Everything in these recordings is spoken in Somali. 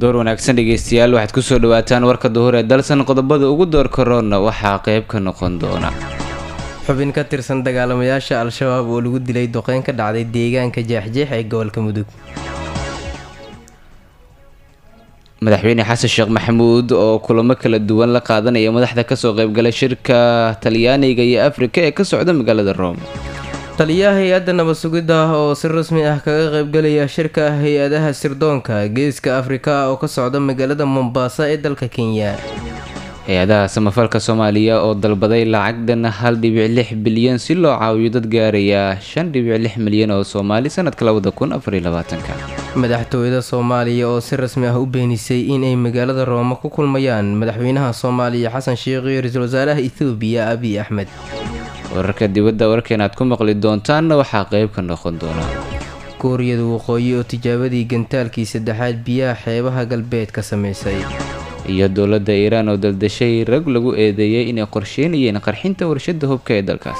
door wanaagsan dhegeystayaal waxaad kusoo dhawaataan warka duhur ee dalsan qodobada ugu door karoona waxaa qeyb ka noqon doona xubin ka tirsan dagaalamayaasha al-shabaab oo lagu dilay duqeyn ka dhacday deegaanka jeexjeex ee gobolka mudug madaxweyne xasan sheekh maxamuud oo kulamo kala duwan la qaadanaya madaxda kasoo qeybgalay shirka talyaaniga iyo afrika ee ka socda magaalada rome taliyaha hay-adda nabad sugidda oo si rasmi ah kaga qeybgalaya shirka hay-adaha sirdoonka geeska afrika oo ka socda magaalada mombasa ee dalka kenya hay-adaha samafalka soomaaliya oo dalbaday lacagdan hal dhibic lix bilyan si loo caawiyo dad gaaraya shan dhibic lix milyan oo soomaali sanadka labada kun afar iyo labaatanka madaxtooyada soomaaliya oo si rasmi ah u beenisay inay magaalada rooma ku kulmayaan madaxweynaha soomaaliya xasan sheekh iyo ra-iisul wasaaraha ethoobiya abiy axmed wararka dibadda warkeen aad ku maqli doontaanna waxaa qeyb ka noqon doona kuuriyada waqooyi oo tijaabadii gantaalkii saddexaad biyaha xeebaha galbeed ka sameysay iyo dowladda iiraan oo daldashay rag lagu eedeeyay inay qorsheynayeen qarxinta warshada hubka ee dalkaas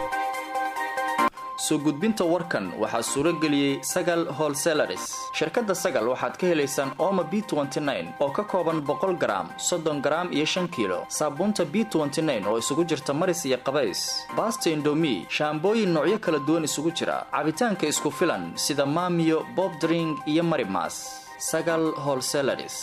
soo gudbinta warkan waxaa suuro geliyey sagal holselaris shirkadda sagal waxaad ka helaysaan ooma b oo ka kooban boqol garaam soddon garaam iyo shan kiilo saabuunta b oo isugu jirta maris iyo qabays baasta indomi shaambooyin noocyo kala duwan isugu jira cabitaanka isku filan sida maamiyo bobdring iyo marimas sagal holselaris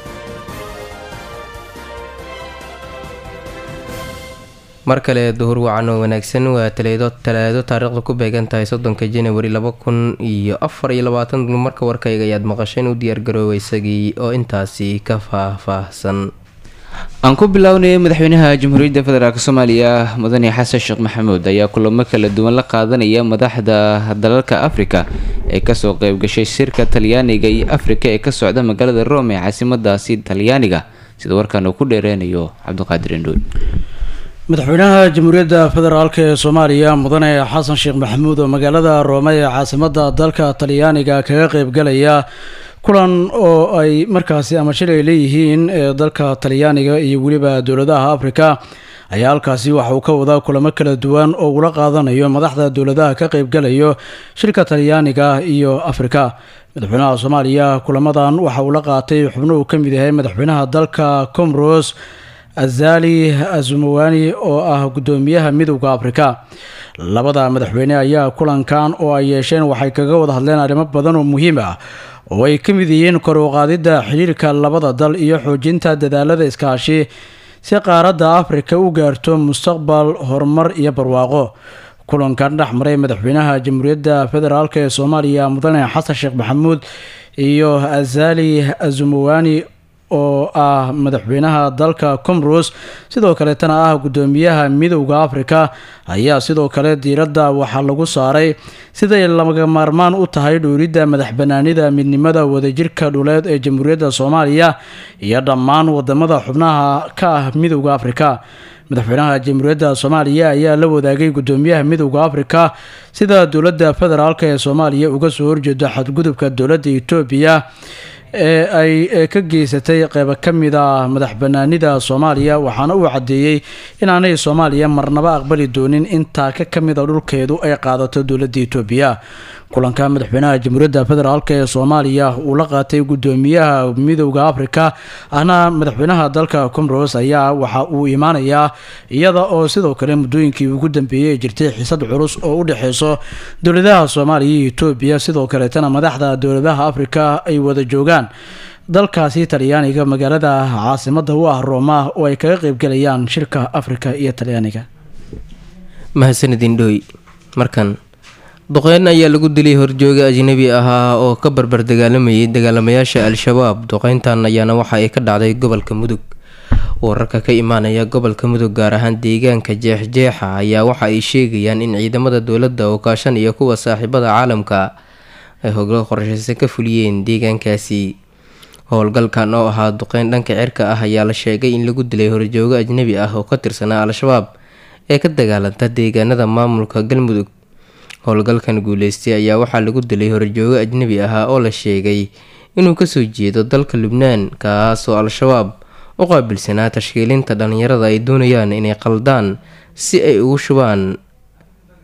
mar kale duhur wacan oo wanaagsan waa taleedo talaado taariikhda ku beegan tahay soddonka janawari laba kun iyo afar iyo labaatan marka warkayga ayaad maqasheen u diyaargaroobay isagii oo intaasi ka faah-faahsan aan ku bilownay madaxweynaha jamhuuriyadda federaalk soomaaliya mudane xasan sheekh maxamuud ayaa kulamo kala duwan la qaadanaya madaxda dalalka afrika ee kasoo qeybgashay shirka talyaaniga iyo afrika ee ka socda magaalada rome ee caasimadaasi talyaaniga sida warkaan uu ku dheereynayo cabdiqaadir indhoy madaxweynaha jamhuuriyadda federaalk ee soomaaliya mudane xasan sheekh maxamuud oo magaalada roome ee caasimada dalka talyaaniga kaga qeybgalaya kulan oo ay markaasi ama shil ay leeyihiin ee dalka talyaaniga iyo weliba dowladaha afrika ayaa halkaasi waxa uu ka wadaa kulamo kala duwan oo ula qaadanayo madaxda dowladaha ka qeybgalayo shirka talyaaniga iyo afrika madaxweynaha soomaaliya kulamadan waxa uu la qaatay xubno uu ka mid yahay madaxweynaha dalka comoros azali azumawani oo ah guddoomiyaha midowda afrika labada madaxweyne ayaa kulankan oo ay yeesheen waxay kaga wada hadleen arrimo badan oo muhiim ah oo ay ka mid yihiin kor u qaadidda xiriirka labada dal iyo xoojinta dadaalada iskaashi si qaaradda afrika u gaarto mustaqbal horumar iyo barwaaqo kulankan dhex maray madaxweynaha jamhuuriyadda federaalk ee soomaaliya mudane xasan sheekh maxamuud iyo azali azumawani oo ah madaxweynaha dalka comoros sidoo kaleetana ah guddoomiyaha midowda afrika ayaa sidoo kale diiradda waxaa lagu saaray siday laga maarmaan u tahay dhowridda madax banaanida midnimada wadajirka dhuleed ee jamhuuriyadda soomaaliya iyo dhammaan wadamada xubnaha ka ah midowda afrika madaxweynaha jamhuuriyadda soomaaliya ayaa la wadaagay guddoomiyaha midowda afrika sida dowladda federaalk ee soomaaliya uga soo horjeedo xadgudubka dowladda etoobiya ee ay ka geysatay qeybo ka mid a madax banaanida soomaaliya waxaana uu caddeeyey inaanay soomaaliya marnaba aqbali doonin intaa ka ka mid a dhulkeedu ay qaadato dowladda etoobiya kulanka madaxweynaha jamhuuriyadda federaalk ee soomaaliya uu la qaatay guddoomiyaha midowda afrika ahna madaxweynaha dalka comoros ayaa waxa uu imaanayaa iyada oo sidoo kale muddooyinkii ugu dambeeyey ay jirtay xiisad culus oo u dhexeyso dowladaha soomaaliya iyo etoobiya sidoo kaleetana madaxda dowladaha afrika ay wada joogaan dalkaasi talyaaniga magaalada caasimada u ah rooma oo ay kaga qeybgalayaan shirka afrika iyo talyaaniga mahadsanidindhooy markan duqeyn ayaa lagu dilay horjooga ajnabi ahaa oo ka barbar dagaalamayay dagaalamayaasha al-shabaab duqeyntan ayaana waxa ay ka dhacday gobolka mudug wararka ka imaanaya gobolka mudug gaar ahaan deegaanka jeexjeexa ayaa waxa ay sheegayaan in ciidamada dowladda oo kaashan iyo kuwa saaxiibada caalamka ay hoglo qorshaysan ka fuliyeen deegaankaasi howlgalkan oo ahaa duqeyn dhanka cirka ah ayaa la sheegay in lagu dilay horjoogo ajnabi ah oo ka tirsanaa al-shabaab ee ka dagaalanta deegaanada maamulka galmudug howlgalkan guuleystay ayaa waxaa lagu dilay horjoogo ajnabi ahaa oo la sheegay inuu kasoo jeedo dalka lubnaan kaasoo al-shabaab u qaabilsanaa tashkiilinta dhalinyarada ay doonayaan inay qaldaan si ay ugu shubaan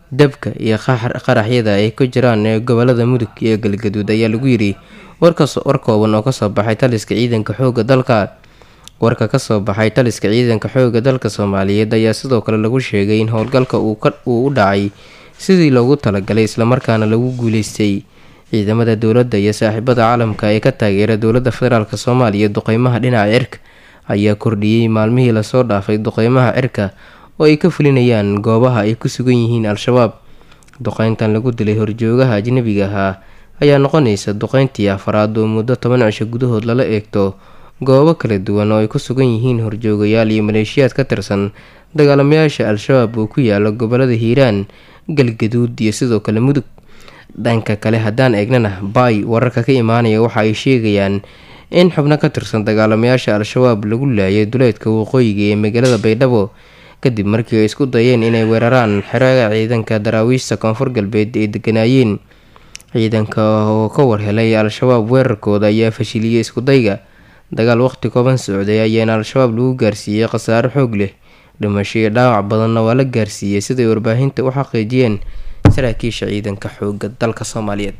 dabka iyo qaraxyada ay ku jiraan ee gobolada mudug iyo galgaduud ayaa lagu yidhi war kooban oo kasoo baxay taliska ciidanka xooga dalka warka kasoo baxay taliska ciidanka xooga dalka soomaaliyeed ayaa sidoo kale lagu sheegay in howlgalka uu u dhacay sidii loogu talagalay islamarkaana lagu guuleystay ciidamada dowladda iyo saaxiibada caalamka ee ka taageera dowladda federaalk soomaaliya duqeymaha dhinaca cirka ayaa kordhiyey maalmihii lasoo dhaafay duqeymaha cirka oo ay ka fulinayaan goobaha ay ku sugan yihiin al-shabaab duqeyntan lagu dilay horjoogaha ajnabiga ahaa ayaa noqonaysa duqeyntii afaraad oo muddo toban cisho gudahood lala eegto goobo kala duwan oo ay ku sugan yihiin horjoogayaal iyo maleeshiyaad ka tirsan dagaalamayaasha al-shabaab oo ku yaala gobolada hiiraan galgaduud iyo sidoo kale mudug dhanka kale haddaan eegnana baay wararka ka imaanaya waxa ay sheegayaan in xubno ka tirsan dagaalamayaasha al-shabaab lagu laayay duleedka waqooyiga ee magaalada baydhabo kadib markii ay isku dayeen inay weeraraan xeraaga ciidanka daraawiishta koonfur galbeed ay deganaayeen ciidanka oo ka warhelay al-shabaab weerarkooda ayaa fashiliyey iskudayga dagaal waqti kooban socday ayaana al-shabaab lagu gaarsiiyey khasaare xoog leh dhimasho iyo dhaawac badanna waa la gaarsiiyey siday warbaahinta u xaqiijiyeen saraakiisha ciidanka xooga dalka soomaaliyeed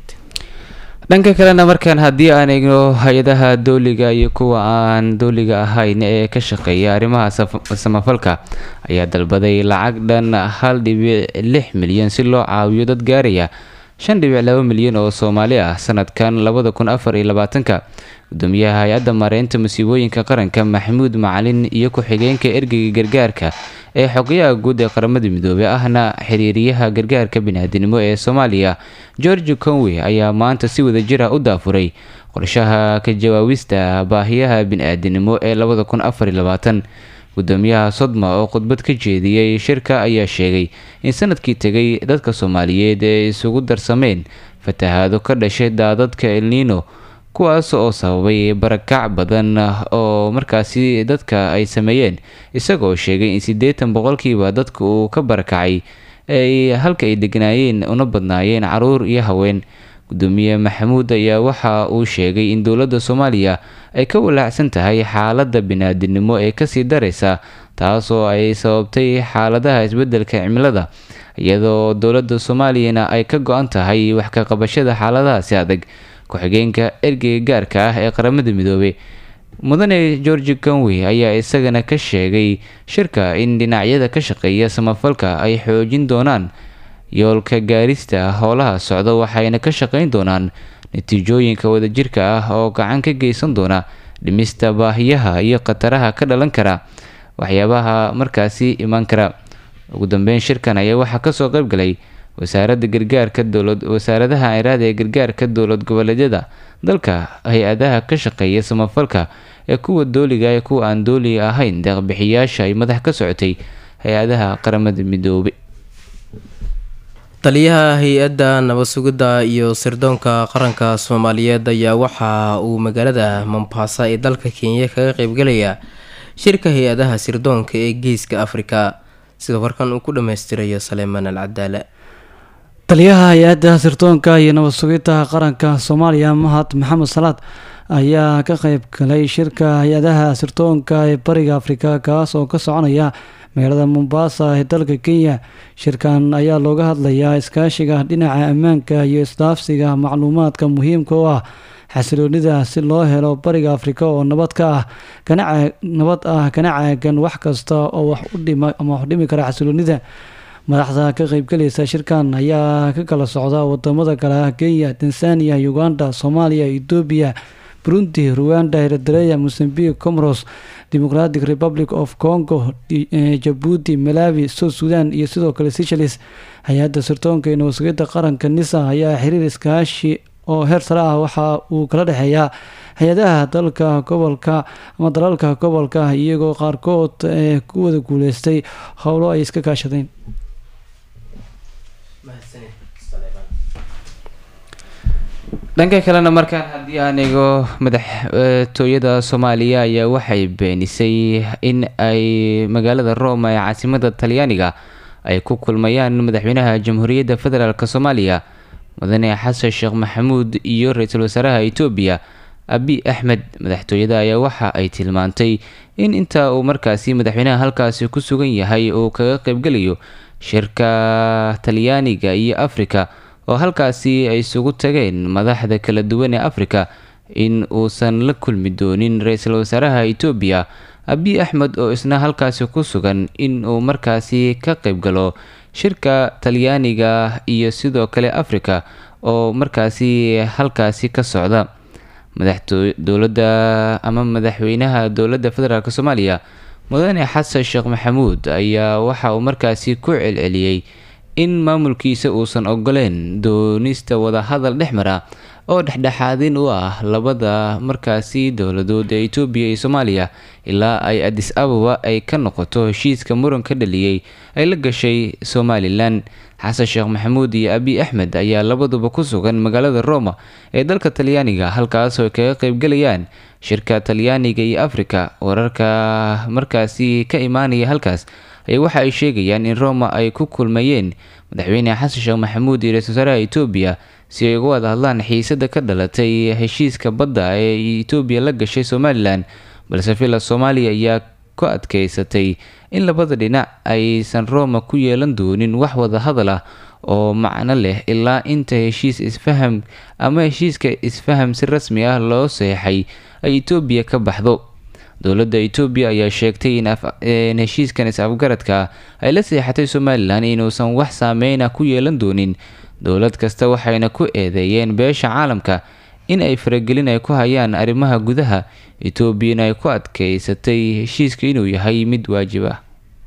dhanka kalena markaan haddii aan eegno hay-adaha dooliga iyo kuwa aan dooliga ahayn ee ka shaqeeya arrimaha samafalka ayaa dalbaday lacag dhan hal dhibic lix milyan si loo caawiyo dad gaaraya shan dhibic laba milyan oo soomaali ah sanadkan labada kun afar iyo labaatanka gudoomiyaha hay-adda maareynta musiibooyinka qaranka maxamuud macalin iyo ku-xigeenka ergeyga gargaarka ee xogayaha guud ee qaramada midoobey ahna xiriiriyaha gargaarka biniaadinimo ee soomaaliya george conway ayaa maanta si wadajir ah u daafuray qorshaha ka jawaabista baahiyaha bini-aadinimo ee labada kun afar iyo labaatan gudoomiyaha sodma oo khudbad ka jeediyey shirka ayaa sheegay in sanadkii tegay dadka soomaaliyeed ee isugu darsameen fatahaado ka dhashay daadadka elnino kuwaas oo sababay barakac badan oo markaasi dadka ay sameeyeen isagoo sheegay in siddeetan boqolkiiba dadka uu ka barakacay ay halka ay degnaayeen una badnaayeen caruur iyo haween gudoomiye maxamuud ayaa waxa uu sheegay in dowladda soomaaliya ay ka walaacsan tahay xaaladda biniaadinimo ee kasii daraysa taasoo ay sababtay xaaladaha isbeddelka cimilada iyadoo dowladda soomaaliyana ay ka go-an tahay wax ka qabashada xaaladahaasi adag ku-xigeenka ergeyga gaarka ah ee qaramada midoobey mudane george conway ayaa isagana ka sheegay shirka in dhinacyada ka shaqeeya samafalka ay xoojin doonaan yoolka gaarista howlaha socda waxayna ka shaqeyn doonaan natiijooyinka wadajirka ah oo gacan ka geysan doona dhimista baahiyaha iyo khataraha ka dhalan kara waxyaabaha markaasi imaan kara ugu dambeyn shirkan ayaa waxaa kasoo qayb galay wasaaradda gargaarka dowlad wasaaradaha ciraada ee gargaarka dowlad goboleedyada dalka hay-adaha ka shaqeeya samafalka ee kuwa dooliga ee kuwa aan dooliga ahayn deeqbixiyaasha ay madax ka socotay hay-adaha qaramada midoobay taliyaha hay-adda nabad sugidda iyo sirdoonka qaranka soomaaliyeed ayaa waxa uu magaalada mombasa ee dalka kenya kaga qeybgalayaa shirka hay-adaha sirdoonka ee geeska afrika sida warkan uu ku dhammaystirayo saleymaan al cadaale taliyaha hay-adda sirdoonka iyo nabad sugidda qaranka soomaaliya mahad maxamed salaad ayaa ka qeyb galay shirka hay-adaha sirdoonka ee bariga afrika kaas oo ka soconaya magaalada mombasa ee dalka kenya shirkan ayaa looga hadlayaa iskaashiga dhinaca ammaanka iyo isdhaafsiga macluumaadka muhiimka u ah xasiloonida si loo helo bariga afrika oo nabad ka ah nabad ah kana caagan wax kasta oo wax u dhima ama wax dhimi kara xasiloonida madaxda ka qeybgalaysa shirkan ayaa ka kala socda wadamada kale ah kenya tanzania uganda soomaaliya etoobiya burundi ruanda eritrea mozambique comoros democratic republic of congo jabuuti malawi south sudan iyo sidoo kale seychelles hay-adda sirdoonka iyo nabadsugyada qaranka nisa ayaa xiriir iskaashi oo heer sare ah waxa uu kala dhexeeyaa hay-adaha dalka gobolka ama dalalka gobolka iyagoo qaarkood ee ku wada guuleystay howlo ay iska kaashadeen dhanka kalena markaan haddii aan eego madaxtooyada soomaaliya ayaa waxay beenisay in ay magaalada roma ee caasimada talyaaniga ay ku kulmayaan madaxweynaha jamhuuriyadda federaalk soomaaliya mudane xasan sheekh maxamuud iyo ra-iisul wasaaraha etoobiya abi axmed madaxtooyada ayaa waxa ay tilmaantay in inta uu markaasi madaxweynaha halkaasi ku sugan yahay uu kaga qeybgelayo shirka talyaaniga iyo afrika oo halkaasi ay isugu tageen madaxda kala duwan ee afrika in uusan la kulmi doonin ra-iisul wasaaraha etoobiya abiy axmed oo isna halkaasi ku sugan in uu markaasi ka qayb galo shirka talyaaniga iyo sidoo kale afrika oo markaasi halkaasi ka socda madaxdowladda ama madaxweynaha dowladda federaalk soomaaliya mudane xasan sheekh maxamuud ayaa waxa uu markaasi ku celceliyey in maamulkiisa uusan ogoleen doonista wadahadal dhex mara oo dhexdhexaadin u ah labada markaasi dowladood ee etoobiya iyo soomaaliya ilaa ay adis ababa ay ka noqoto heshiiska muran ka dhaliyey ay la gashay somalilan xasan sheekh maxamuud iyo abiy axmed ayaa labaduba ku sugan magaalada roma ee dalka talyaaniga halkaasoo ay kaga qeybgalayaan shirka talyaaniga iyo afrika wararka markaasi ka imaanaya halkaas ayaa waxa ay sheegayaan in roma ay ku kulmayeen madaxweyne xasan sheekh maxamuud iyo ra-isul wasaaraha etoobiya si ay uga wada hadlaan xiisada ka dhalatay heshiiska badda ee etoobiya la gashay somalilan balse villa soomaaliya ayaa ku adkeysatay in labada dhinac aysan roma ku yeelan doonin wax wada hadal ah oo macno leh ilaa inta heshiis isfaham ama heshiiska isfaham si rasmi ah loo seexay ay etoobiya ka baxdo dowladda etoobiya ayaa sheegtay in heshiiskan is-afgaradka ay la seexatay somalilan inuusan wax saameyna ku yeelan doonin dowlad kasta waxayna ku eedeeyeen beesha caalamka in ay faragelin ay ku hayaan arrimaha gudaha etoobiyana ay ku adkeysatay heshiiska inuu yahay mid waajib ah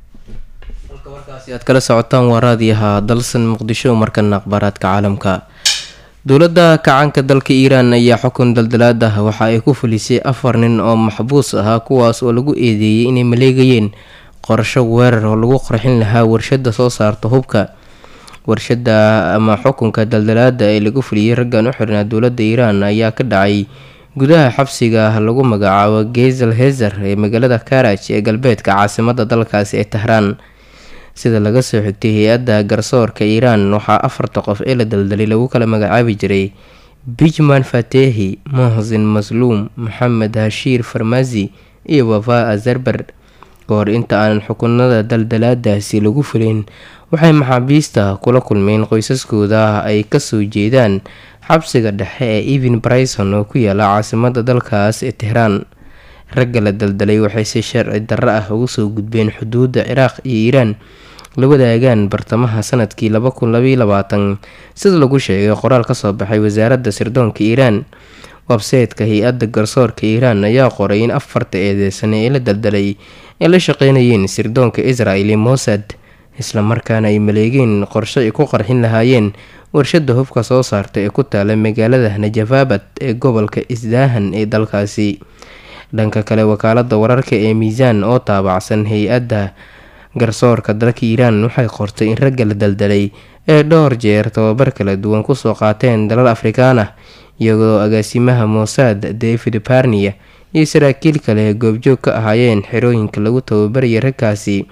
halka warkaasi aad kala socotaan waa raadiyaha dalsan muqdisho markana akhbaaraadka caalamka dowladda kacanka dalka iiraan ayaa xukun daldalaad ah waxa ay ku fulisay afar nin oo maxbuus ahaa kuwaas oo lagu eedeeyey inay maleegayeen qorsho weerar oo lagu qorxin lahaa warshada soo saarta hubka warshada ama xukunka daldalaada ee lagu fuliyey raggan u xirnaa dowladda iiraan ayaa ka dhacay gudaha xabsiga lagu magacaabo gezel hezer ee magaalada karaj ee galbeedka caasimada dalkaasi ee tahraan sida laga soo xigtay hay-adda garsoorka iiraan waxaa afarta qof ee la daldalay lagu kala magacaabi jiray bijman fatehi mohsin masluum maxamed hashiir farmasi iyo wafa azarber kahor inta aanan xukunada daldalaadaasi lagu fulin waxay maxaabiista kula kulmeen qoysaskooda ay kasoo jeedaan xabsiga dhexe ee evan bryson oo ku yaala caasimada dalkaas ee tehraan ragga la daldalay waxay si sharci darro ah ugu soo gudbeen xuduudda ciraaq iyo iiraan la wadaagaan bartamaha sanadkii laba kun labaiyo labaatan sida lagu sheegay qoraal kasoo baxay wasaaradda sirdoonka iiraan websaytka hay-adda garsoorka iiraan ayaa qoray in afarta eedeysane ee la daldalay ay la shaqeynayeen sirdoonka israel iyo mossad islamarkaana ay maleegeen qorshe ay ku qarxin lahaayeen warshada hubka soo saarta ee ku taala magaalada najafabad ee gobolka isdaahan ee dalkaasi dhanka kale wakaalada wararka ee miisaan oo taabacsan hay-adda garsoorka dalka iiraan waxay qortay in ragga la daldalay ee dhowr jeer tababar kala duwan kusoo qaateen dalal afrikaan ah iyagoo agaasimaha mossad david barnia iyo saraakiil kale goobjoog ka ahaayeen xerooyinka lagu tababaraya ragkaasi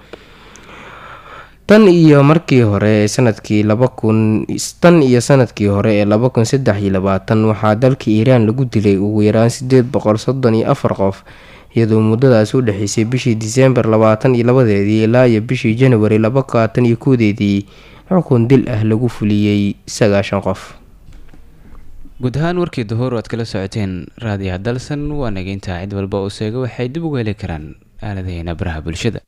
tan iyo markii hore ee sanadkii laba kun tan iyo sanadkii hore ee laba kun saddex iyo labaatan waxaa dalka iiraan lagu dilay ugu yaraan sideed boqol soddon iyo afar qof iyadoo muddadaas u dhexeysay bishii diseembar labaatan iyo labadeedii ilaa iyo bishii januari labaatan iyo koodeedii xukun dil ah lagu fuliyey sagaashan qof guud ahaan warkii duhur aad kala socoteen raadiyaha dalsan waa nageyntaa cid walba oo seega waxay dib uga heli karaan aaladaheena baraha bulshada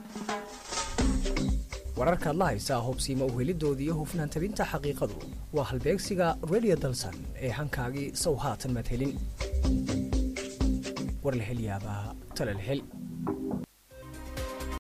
wararkaad la haysaa hubsiima uhelidooda iyo hufnaan tabinta xaqiiqadu waa halbeegsiga redio dalsan ee hankaagii sow haatan maad helin war la hel yaabaa tale la hel